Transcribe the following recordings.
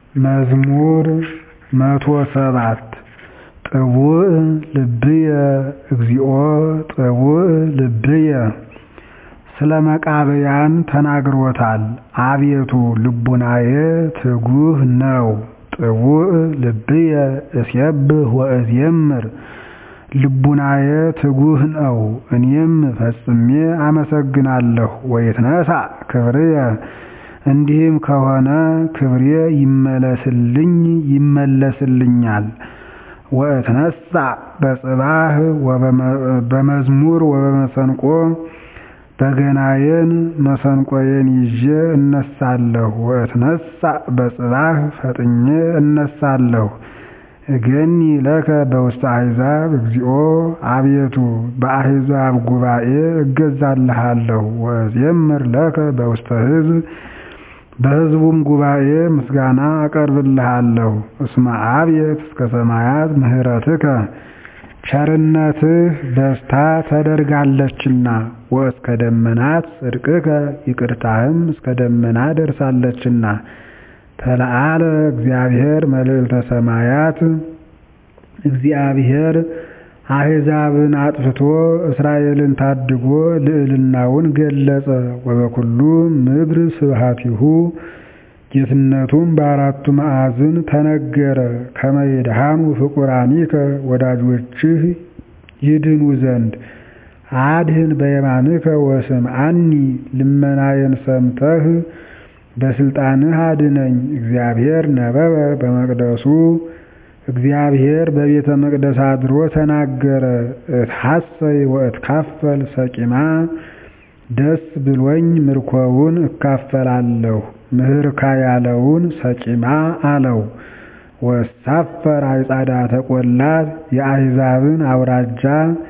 መዝሙር መቶ ሰባት ጥቡዕ ልብየ እግዚኦ ጥቡዕ ልብየ ስለ መቃብያን ተናግሮታል አቤቱ ልቡናዬ ትጉህ ነው ጥቡዕ ልብየ እሴብሕ ወእዜምር ልቡናዬ ትጉህ ነው እኔም ፈጽሜ አመሰግናለሁ ወይትነሣእ ክብርየ እንዲህም ከሆነ ክብሬ ይመለስልኝ ይመለስልኛል ወእትነሣእ በጽባሕ በመዝሙር ወበመሰንቆ በገናዬን መሰንቆዬን ይዤ እነሣለሁ ወእትነሣእ በጽባሕ ፈጥኜ እነሣለሁ እገኒ ለከ በውስተ አሕዛብ እግዚኦ አቤቱ በአሕዛብ ጉባኤ እገዛልሃለሁ ወእዜምር ለከ በውስተ ሕዝብ በሕዝቡም ጉባኤ ምስጋና አቀርብልሃለሁ እስመ አብየት እስከ ሰማያት ምሕረትከ ቸርነትህ በዝታ ተደርጋለችና ወእስከ ደመናት ጽድቅከ ይቅርታህም እስከ ደመና ደርሳለችና ተለዓለ እግዚአብሔር መልዕልተ ሰማያት እግዚአብሔር አሕዛብን አጥፍቶ እስራኤልን ታድጎ ልዕልናውን ገለጸ ወበኩሉ ምድር ስብሐቲሁ ጌትነቱም በአራቱ ማዕዝን ተነገረ ከመ ይድኃኑ ፍቁራኒከ ወዳጆችህ ይድኑ ዘንድ አድኅን በየማንከ ወስምዓኒ ልመናዬን ሰምተህ በሥልጣንህ አድነኝ እግዚአብሔር ነበበ በመቅደሱ እግዚአብሔር በቤተ መቅደስ አድሮ ተናገረ እትሐሰይ ወእትካፈል ሰቂማ ደስ ብሎኝ ምርኮውን እካፈላለሁ ምሕርካ ያለውን ሰቂማ አለው ወሳፈር አዕጻዳተ ቈላት የአሕዛብን አውራጃ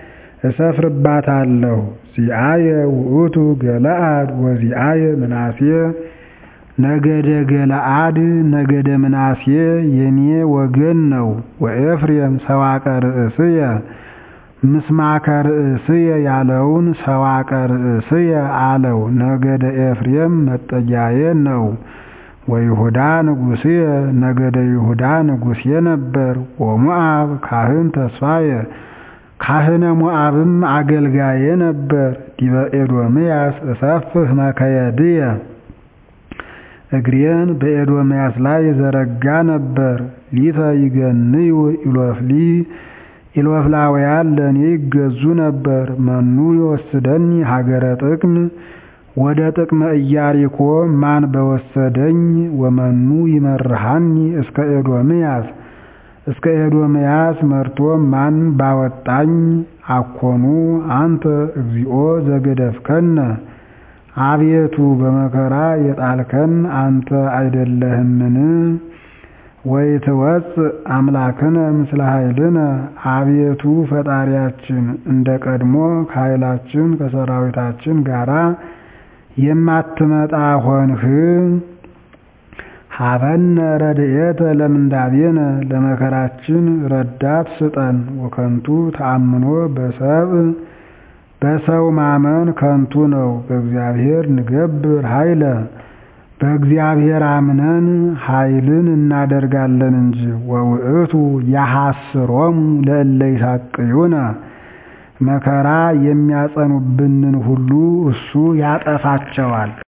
እሰፍርባታለሁ ዚአየ ውእቱ ገለዓድ ወዚአየ ምናሴ ነገደ ገለዓድ ነገደ ምናሴ የኔ ወገን ነው ወኤፍሬም ሰዋቀ ርእስየ ምስማከ ርእስየ ያለውን ሰዋቀ ርእስየ አለው ነገደ ኤፍሬም መጠጊያዬ ነው ወይሁዳ ንጉሥየ ነገደ ይሁዳ ንጉሴ ነበር ወሞዓብ ካህን ተስፋየ ካህነ ሞዓብም አገልጋዬ ነበር ዲበ ኤዶምያስ እሰፍህ መከየድየ እግሬን በኤዶምያስ ላይ ዘረጋ ነበር ሊተ ይገንዩ ኢሎፍሊ ኢሎፍላውያን ለእኔ ይገዙ ነበር መኑ ይወስደኒ ሀገረ ጥቅም ወደ ጥቅመ ኢያሪኮ ማን በወሰደኝ ወመኑ ይመርሃኒ እስከ ኤዶምያስ እስከ ኤዶምያስ መርቶ ማን ባወጣኝ አኮኑ አንተ እግዚኦ ዘገደፍከነ አቤቱ በመከራ የጣልከን አንተ አይደለህምን? ወይትወፅእ አምላክነ ምስለ ኃይልነ አቤቱ ፈጣሪያችን እንደ ቀድሞ ከኃይላችን ከሰራዊታችን ጋራ የማትመጣ ሆንህ። ሀበነ ረድኤተ ለምንዳቤነ ለመከራችን ረዳት ስጠን። ወከንቱ ተአምኖ በሰብእ በሰው ማመን ከንቱ ነው። በእግዚአብሔር ንገብር ኃይለ በእግዚአብሔር አምነን ኃይልን እናደርጋለን እንጂ። ወውእቱ ያሐስሮሙ ለእለ ይሳቅዩነ መከራ የሚያጸኑብንን ሁሉ እሱ ያጠፋቸዋል።